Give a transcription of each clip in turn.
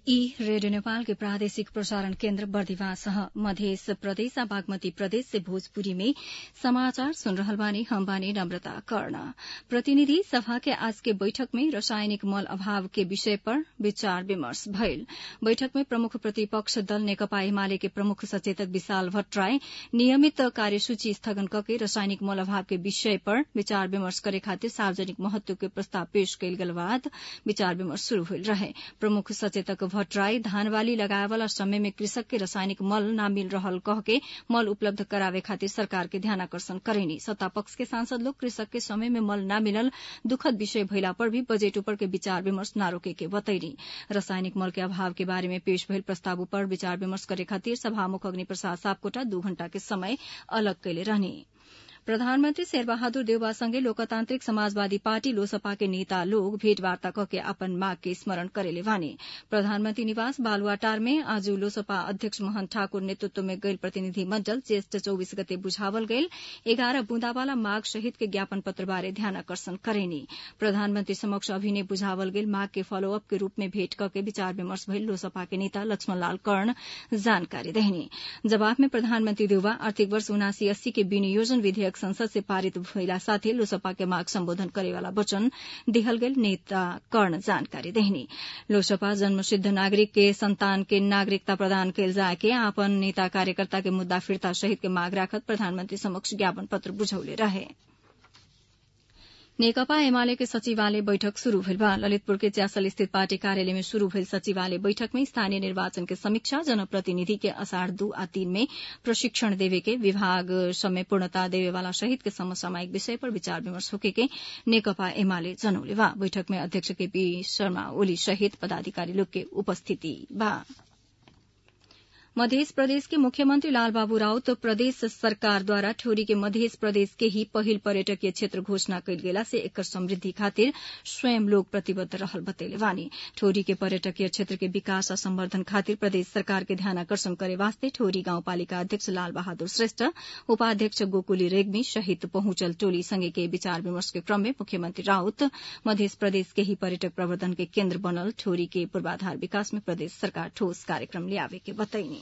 ई रेडियो नेपाल के प्रादेशिक प्रसारण केन्द्र बर्दिवास ह मध्य प्रदेश आ बागमती प्रदेश से भोजपुरी में समाचार सुन रहल बानी हम बानी नम्रता कर्ण प्रतिनिधि सभा के आज के बैठक में रासायनिक मल अभाव के विषय पर विचार विमर्श भइल बैठक में प्रमुख प्रतिपक्ष दल नेकपा एमाले के प्रमुख सचेतक विशाल भट्टराई नियमित कार्यसूची स्थगन कके रासायनिक मल अभाव के विषय पर विचार विमर्श करे खातिर सार्वजनिक महत्व के प्रस्ताव पेश कयल गेल बाद विचार विमर्श शुरू होईल रहे प्रमुख सचेतक भट्टराई धान बाली लगाए वाला समय में कृषक के रासायनिक मल न मिल रहल कह के मल उपलब्ध करावे खातिर सरकार के ध्यानाकर्षण करेनी सत्ता पक्ष के सांसद लोग कृषक के समय में मल न मिलल दुखद विषय भइला पर भी बजेट ऊपर के विचार विमर्श न रोके के बतैनी रासायनिक मल के अभाव के बारे में पेश भइल प्रस्ताव पर विचार विमर्श करे खातिर सभामुख अग्नि प्रसाद सापकोटा दू घण्टा के समय अलग कैले रहनी प्रधानमन्त्री शेरबहादुर देउवासँगै लोकतान्त्रिक समाजवादी पार्टी लोसपा के नेता लोग भेटवार्ता कके अपन माग के स्मरण करेले भने प्रधानमन्त्री निवास बालुवाटार में आज लोसपा अध्यक्ष मोहन ठाकुर नेतृत्व में गैल प्रतिनिधि मण्डल ज्येष्ठ चौबीस गते बुझावल गैल एघार बुंदावाला माग सहित के ज्ञापन पत्र बारे ध्यानाकर्षण करेनी प्रधानमन्त्री समक्ष अभिनय बुझावल गेल माग के फॉलोअप के रूप में भेट कके विचार विमर्श भइल लोसपा के नेता लक्ष्मण लाल कर्ण जानकारी देहनी जवाब में प्रधानमन्त्री देउवा आर्थिक वर्ष उनासी अस्सी के विनियोजन विधेयक संसद से पारित भइला साथै लोसपा के माग सम्बोधन करेवाला वचन दिहल गेल नेता कर्ण जानकारी देहनी लोसपा जन्मसिद्ध नागरिक के संतान के नागरिकता प्रदान कैल जाए के आपन नेता कार्यकर्ता के मुद्दा फिर्ता सहित के माग राखत प्रधानमन्त्री समक्ष ज्ञापन पत्र बुझौले रहे नेकपा एमाले के सचिवालय बैठक शुरू भइल बा ललितपुर के च्यासल स्थित पार्टी कार्यालय में शुरू भइल सचिवालय बैठक में स्थानीय निर्वाचन के समीक्षा जनप्रतिनिधि के असाढ़ दू आ तीन में प्रशिक्षण देवे के विभाग समय पूर्णता देवेवाला सहित के समसामयिक विषय पर विचार विमर्श होके के नेकपा एमाले जनौले बा बैठक में अध्यक्ष केपी शर्मा ओली सहित पदाधिकारी लोग के उपस्थिति बा मध्य प्रदेश के मुख्यमंत्री लालबाबू राउत प्रदेश सरकारद्वारा ठोरी के मध्य प्रदेश के ही पहिल पर्यटकीय क्षेत्र घोषणा कयल गेला से एकर समृद्धि खातिर स्वयं लोग प्रतिबद्ध रहल बतैले वानी ठोरी के पर्यटकीय क्षेत्र के विकास आ संवर्धन खातिर प्रदेश सरकार के ध्यानाकर्षण करे वास्ते ठोरी गाउँपालिका अध्यक्ष लाल बहादुर श्रेष्ठ उपाध्यक्ष गोकुली रेग्मी सहित पहुंचल टोली संगे के विचार विमर्श के क्रम में मुख्यमंत्री राउत मध्य प्रदेश के ही पर्यटक प्रवर्धन के केन्द्र बनल ठोरी के पूर्वाधार विकास में प्रदेश सरकार ठोस कार्यक्रम ल्यावे के बतैनी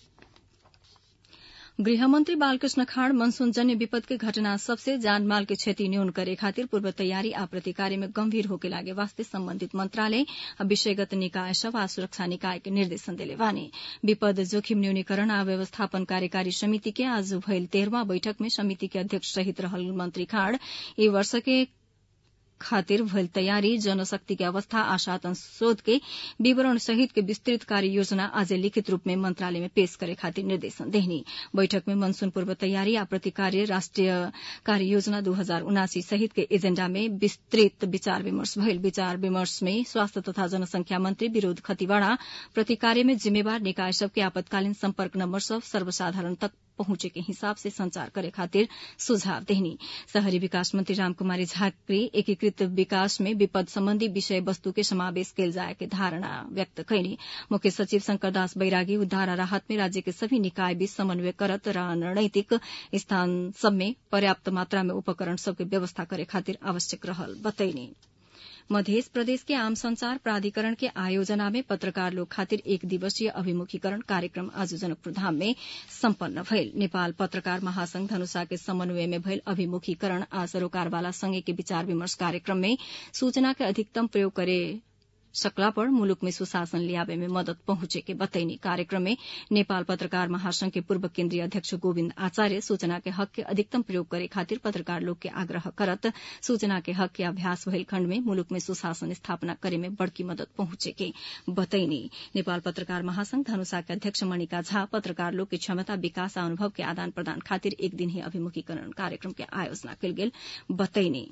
गृहमन्त्री बालकृष्ण खाँड मनसूनजन्य विपद के घटना सबसे जानमाल के क्षति न्यून करे खातिर पूर्व तैयारी आ प्रतिकार्य में गंभीर होके लागे वास्ते सम्बन्धित मंत्रालय आ विषयगत निकाय सब आ सुरक्षा निकाय के निर्देशन देले वानी विपद जोखिम न्यूनीकरण आ व्यवस्थापन कार्यकारी समिति के आज भइल तेह्रवां बैठक में समिति के अध्यक्ष सहित रहल मंत्री खाँड ई वर्ष के खातिर भइल तयारी जनशक्ति के अवस्था आ साधन शोध के विवरण सहित के विस्तृत कार्य योजना आज लिखित रूप में मंत्रालय में पेश करे खातिर निर्देशन देहनी बैठक में मनसून पूर्व तैयारी आ प्रतिकार्य राष्ट्रिय कार्य योजना दू हजार उनासी सहित के एजेण्डा में विस्तृत विचार विमर्श भइल विचार विमर्श में स्वास्थ्य तथा जनसंख्या मंत्री विरोध खतिवाड़ा प्रतिकार्य में जिम्मेवार निकाय सबके आपतकालीन सम्पर्क नम्बर सब सर्वसाधारण तक पहुंचे के हिसाब से संचार करे खातिर सुझाव देहनी शहरी विकास मंत्री रामकुमारी झाकरी एकीकृत विकास में विपद सम्बन्धी विषय वस्तु के समावेश कैल जाए के धारणा व्यक्त कैनी मुख्य सचिव शंकर दास बैरागी उद्धार आ राहत में राज्य के सभी निकाय बीच समन्वय करत रणनीतिक स्थान सब में पर्याप्त मात्रा में उपकरण सबके व्यवस्था करे खातिर आवश्यक रहल बतैनी मध्य प्रदेश के आम संचार प्राधिकरण के आयोजना में पत्रकार लोग खातिर एक दिवसीय अभिमुखीकरण कार्यक्रम आज जनकपुर धाम में सम्पन्न भइल नेपाल पत्रकार महासंघ धनुषा के समन्वय में भइल अभिमुखीकरण आ सरोकारवाला संघ के विचार विमर्श कार्यक्रम में सूचना के अधिकतम प्रयोग करे सकला पर मुलुक में सुशासन ल्यावे में मदद पहुंचे के बतैनी कार्यक्रम में नेपाल पत्रकार महासंघ के पूर्व केन्द्रीय अध्यक्ष गोविन्द आचार्य सूचना के हक के अधिकतम प्रयोग करे खातिर पत्रकार लोग के आग्रह करत सूचना के हक के अभ्यास भइल खण्ड में मुलुक में सुशासन स्थापना करे में बड़की मदद पहुंचे के बतैनी नेपाल पत्रकार महासंघ धनुषा के अध्यक्ष मणिका झा पत्रकार लोग के क्षमता विकास आ अनुभव के आदान प्रदान खातिर एक दिन ही अभिमुखीकरण कार्यक्रम के आयोजना कयल गेल बतैनी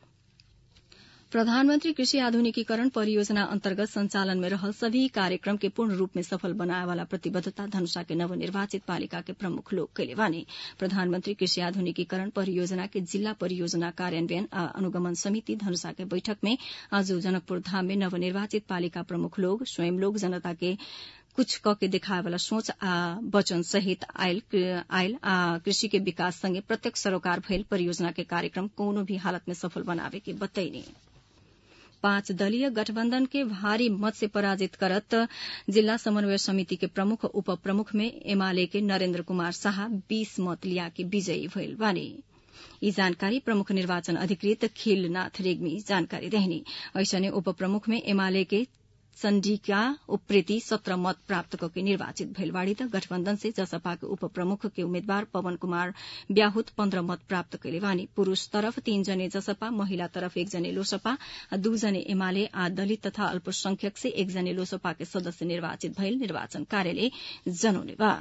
प्रधानमन्त्री कृषि आधुनिकीकरण परियोजना अन्तर्गत संचालन में रहल सभी कार्यक्रम के पूर्ण रूप में सफल बनाए वाला प्रतिबद्धता धनुषा के नवनिर्वाचित पालिका के प्रमुख लोग कैले वानी प्रधानमन्त्री कृषि आधुनिकीकरण परियोजना के जिल्ला परियोजना कार्यान्वयन आ अनुगमन समिति धनुषा के बैठक में आज जनकपुर धाम में नवनिर्वाचित पालिका प्रमुख लोग स्वयं लोग जनता के कुछ क के देखाए वाला सोच आ वचन सहित आयल आयल आ कृषि के विकास संगे प्रत्यक्ष सरोकार भइल परियोजना के कार्यक्रम कोनो भी हालत में सफल बनावे के बतैनी पाँच दलीय गठबन्धन के भारी मत से पराजित करत जिल्ला समन्वय समिति के प्रमुख उप प्रमुख में एमाले के नरेन्द्र कुमार शाह बीस मत लिया के विजयी भइल बानी यी जानकारी प्रमुख निर्वाचन अधिकृत खिलनाथ रेग्मी जानकारी देहनी ऐसने उप प्रमुख में एमाले के चण्डिका उप्रेती सत्र मत प्राप्त करके निर्वाचित भइल बाड़ी त गठबन्धन से जसपा के उप प्रमुख के उम्मेद्वार पवन कुमार ब्याहुत पन्ध्र मत प्राप्त कैले बानी पुरूष तरफ तीन जने जसपा महिला तरफ एक जने लोसपा दू जने एमाले आ दलित तथा अल्पसंख्यक से एक जने लोसपा के सदस्य निर्वाचित भइल निर्वाचन कार्यालय जनौले बा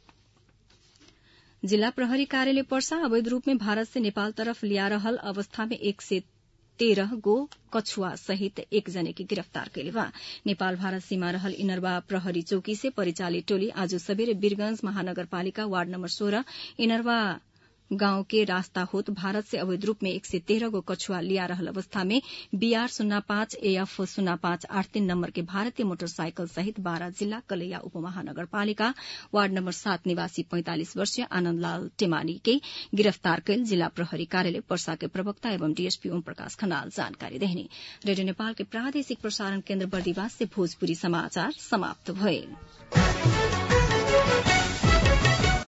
जिल्ला प्रहरी कार्यालय पर्सा अवैध रूप में भारत से नेपाल तरफ लिया रहल अवस्था में एक से तेरह गो कछुआ सहित एक जने की गिरफ्तार कैले बा नेपाल भारत सीमा रहल इनरवा प्रहरी चौकी से परिचालित टोली आज सबेरे वीरगंज महानगरपालिका वार्ड नम्बर सोह्र इनरवा गांव के रास्ता होत भारत से अवैध रूप में एक से तेरह गो कछुआ लिया रहल अवस्था में बीआर शून्य पाँच एएफ शून्य पाँच आठ तीन नम्बर के भारतीय मोटरसाइकल सहित बाह्र जिल्ला कलैया उपमहानगरपालिका वार्ड नम्बर सात निवासी पैंतालिस वर्षीय आनन्दलाल टेमानी के गिरफ्तार कैल जिल्ला प्रहरी कार्यालय पर्सा के प्रवक्ता एवं डीएसपी ओम प्रकाश खनाल जानकारी देहने रेडियो नेपाल के प्रादेशिक प्रसारण केन्द्र बर्दिवास से भोजपुरी समाचार समाप्त भए